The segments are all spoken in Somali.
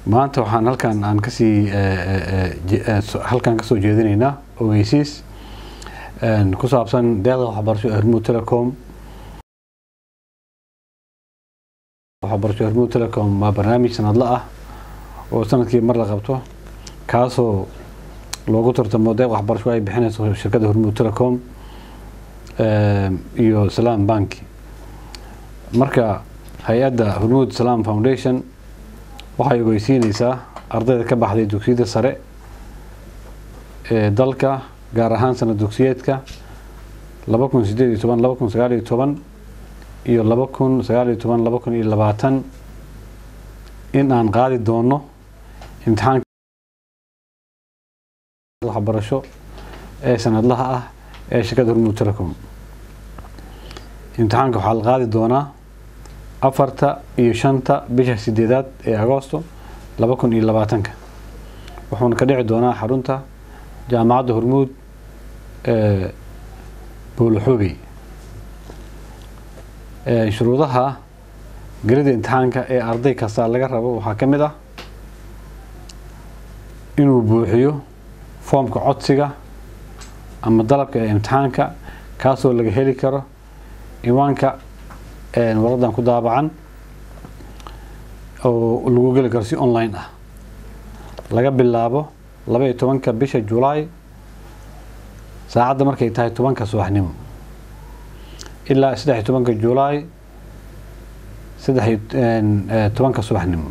maanta waxaan halkan aan kasii halkan kasoo jeedinaynaa ogeysiis ku saabsan deeqda waxbarasho hormuud telecom waxbarasho hormuud telecom waa barnaamij sanadla ah oo sanadkii mar la qabto kaasoo loogu tartamo deeq waxbarasho ay bixinayso shirkadda hormuud telecom iyo salaam banki marka hay-adda hormuud salaam foundation waxay ogeysiineysaa ardayda ka baxday dugsiyada sare ee dalka gaar ahaan sanad dugsiyeedka laba kun sideed iyo toban laba kun sagaal iyo toban iyo laba kun sagaal iyo toban laba kun iyo labaatan in aan qaadi doono imtixaanka waxbarasho ee sanadlaha ah ee shirkadda hormuud telecom imtixaanka waxaa la qaadi doonaa afarta iyo shanta bisha sideedaad ee agoosto laba kun iyo labaatanka wuxuuna ka dhici doonaa xarunta jaamacadda hormuud ee booloxoogey shuruudaha gelida imtixaanka ee arday kasta laga rabo waxaa ka mid ah inuu buuxiyo foomka codsiga ama dalabka ee imtixaanka kaasoo laga heli karo iwaanka waradan ku daabacan oo lagu geli karo si online ah laga bilaabo laba iyo tobanka bisha julaay saacadda markay tahay tobanka subaxnimo ilaa saddex iyo tobanka julaay saddex iyo tobanka subaxnimo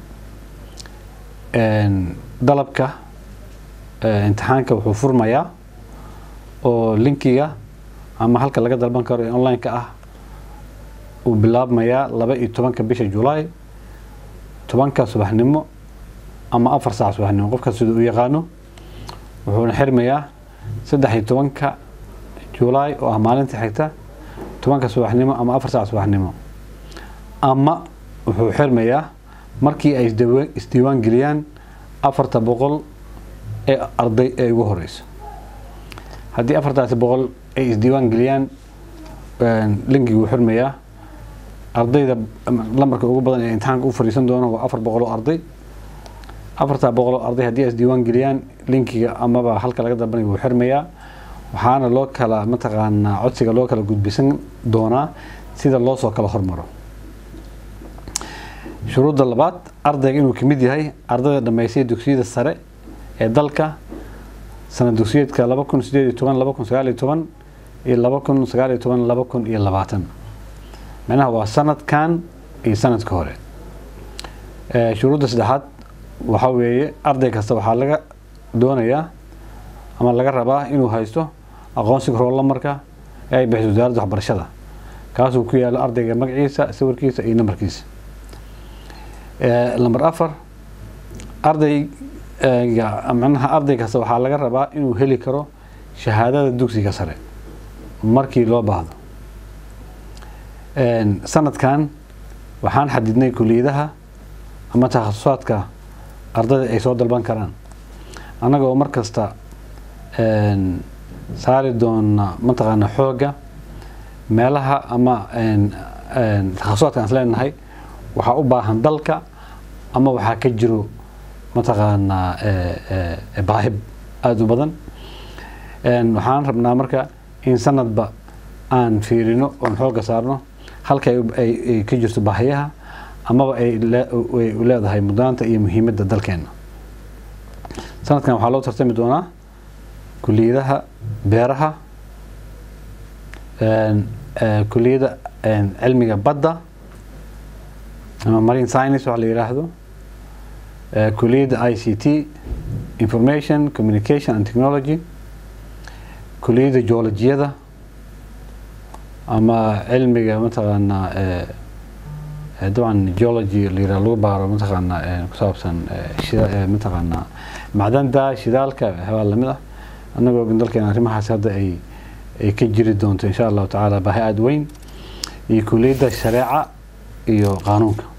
dalabka imtixaanka wuxuu furmayaa oo linkiga ama halka laga dalban karo ee online-ka ah uu bilaabmayaa laba iyo tobanka bisha julaay tobanka subaxnimo ama afar saac subaxnimo qofka sida u yaqaano wuxuuna xirmayaa saddex iyo tobanka julaay oo ah maalinta xigta tobanka subaxnimo ama afar saac subaxnimo ama wuxuu xirmayaa markii ay isdiiwaan geliyaan afarta boqol ee arday ee ugu horeyso haddii afartaasi boqol ay isdiiwaan geliyaan linkigii wuu xirmayaa ardayda lambarka ugu badan ee imtixaanka u fariisan doono waa afar boqol oo arday afartaa boqol oo arday haddii ay isdiiwaan geliyaan linkiga amaba halka laga dalbanayo wuu xirmayaa waxaana loo kala mataqaanaa codsiga loo kala gudbisan doonaa sida loo soo kala hormaro shuruudda labaad ardayga inuu kamid yahay ardayda dhammaystay dugsiyada sare ee dalka sanad dugsiyeedka laba kun sideed iyo toban laba kun sagaal iyo toban iyo laba kun sagaal iyo toban laba kun iyo labaatan macnaha waa sanadkan iyo sanadka hore shuruudda saddexaad waxaa weeye arday kasta waxaa laga doonayaa ama laga rabaa inuu haysto aqoonsiga roolamarka ee ay bixiso wasaaradda waxbarashada kaasuu ku yaalo ardayga magaciisa sawirkiisa iyo nambarkiisa lamber afar ardayga macnaha arday kasta waxaa laga rabaa inuu heli karo shahaadada dugsiga sare markii loo baahdo sanadkan waxaan xadidnay kuliyadaha ama takhasusaadka ardayda ay soo dalban karaan annaga oo mar kasta saari doona mataqaana xoogga meelaha ama takhasusaadka aan isleenahay waxaa u baahan dalka ama waxaa ka jiro mataqaanaa baahib aada u badan waxaan rabnaa marka in sanadba aan fiirino oon xoogga saarno halka ay ka jirto baahiyaha amaba ay leedahay mudnaanta iyo muhiimadda dalkeena sanadkan waxaa loo tartami doonaa kuliyadaha beeraha kuliyada cilmiga badda ama marine science waxa la yiraahdo kuliyadda i c t information communication and technology kuliyadda geologiyada ama cilmiga mataqaanaa dabcan geology la yiraahdo lagu baaro mataqaanaa ku saabsan mataqaanaa macdanta shidaalka waxyaabaa lamid ah annagoo dalkeena arrimahaas hadda ay ay ka jiri doonto insha allahu tacaala baahi aada weyn iyo kuliyadda shareeca iyo qaanuunka